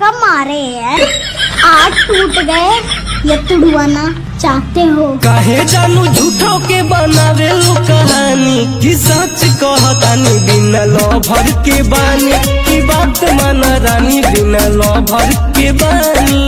मारे हैं आज टूट गए ये तुड़वाना चाहते हो काहे जानू झूठो के बनावे लो कहानी कि सच कहतानी बिना लभर के बानी की बात माना रानी बिना लभर के बानी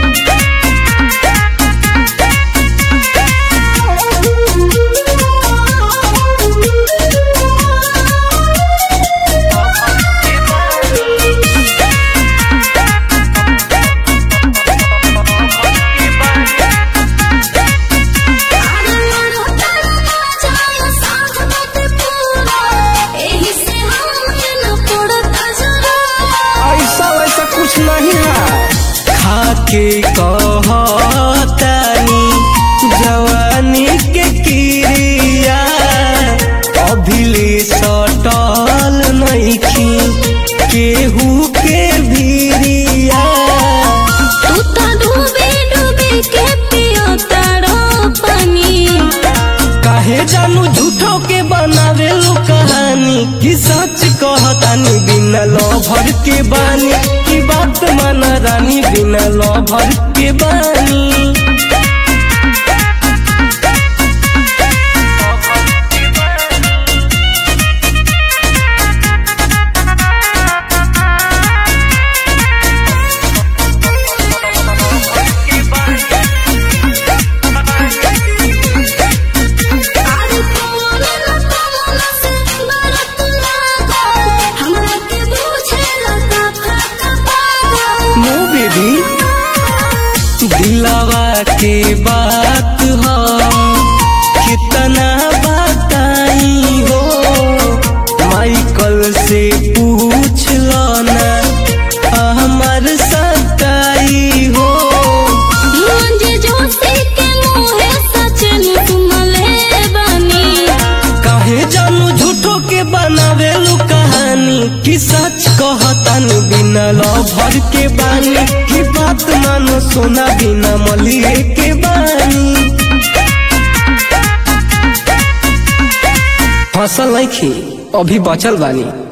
ऐसा वैसा कुछ नहीं है खाके कहतानी जवानी के क्रिया अभिले सटल नइखी केहू के भीरिया काहे जानू झूठो के बनावे लो कहानी कि सच कहतानी बिना लभर के बानी की बात माना रानी बिना लभर के बानी नो बेबी दिलावा के बात हो कितना बताई हो माइकल से पूछ लो ना हमार सताई हो काहे जानू झूठो के बनावे लो कहानी कि सच कहतानी बिना लभर के बानी की बात मानो सोना बिना मलिए के बानी फसल नहीं खी अभी बचल बानी